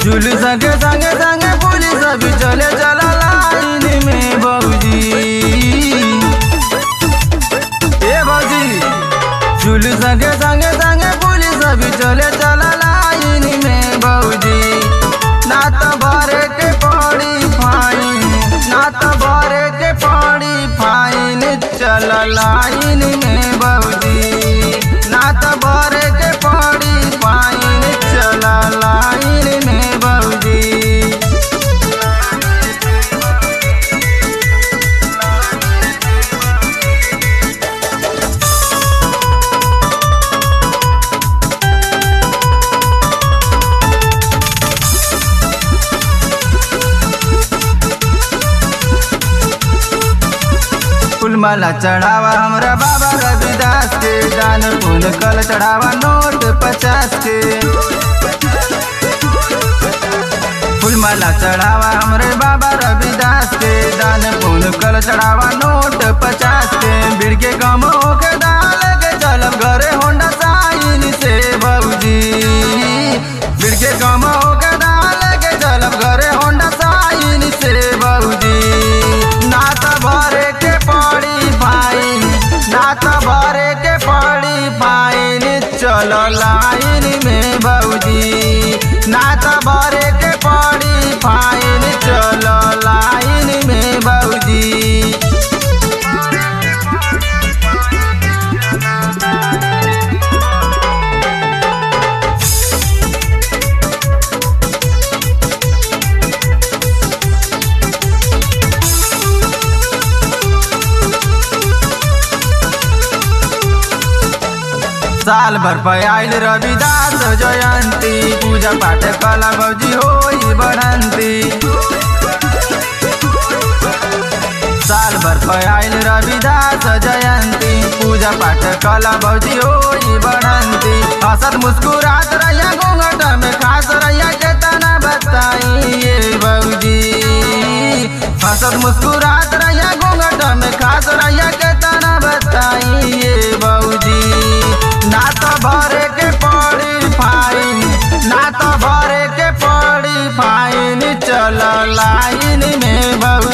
झूल संगे संगे संगे पुलिस भी चले चला लाइन में बबूजी ए बबूजी झूल संगे संगे संगे पुलिस भी चले चला लाइन में बबूजी ना तो भरे के पड़ी फाइन ना तो भरे के पड़ी फाइन चल लाइन में बबूजी ना तो भरे के पड़ी फाइन चल लाइन में बबूजी फूलमाला चढ़ावा हमरा बाबा रविदास के दान फूल कल चढ़ावा नोट पचास के फूलमाला चढ़ावा हमरे बाबा रविदास के दान फूल कल चढ़ावा नोट पचास के बीड़ के गम के डाल के चलब घरे होंडा साइन से बबूजी बीड़ के गम के डाल के चलब घरे होंडा साइन से बबूजी ना तो भरे के पड़ी फाइन ना तो भरे के पड़ी फाइन चलो लाइन में बबूजी ना तो भरे के पड़ी फाइन चलो लाइन में बबूजी साल भर पे आयल रविदास जयंती पूजा पाठ कला बौजी होई बढ़ंती साल भर पे आयल रविदास जयंती पूजा पाठ कला बौजी होई बढ़ंती हसत मुस्कुरात रहिया घूंघट में खास रहिया के तना बताई ये बौजी हसत मुस्कुरात रहिया घूंघट में खास रहिया के तना बताई ये बौजी ना तो भरे के पड़ी फाइन ना तो भरे के पड़ी फाइन चल लाइन में बबू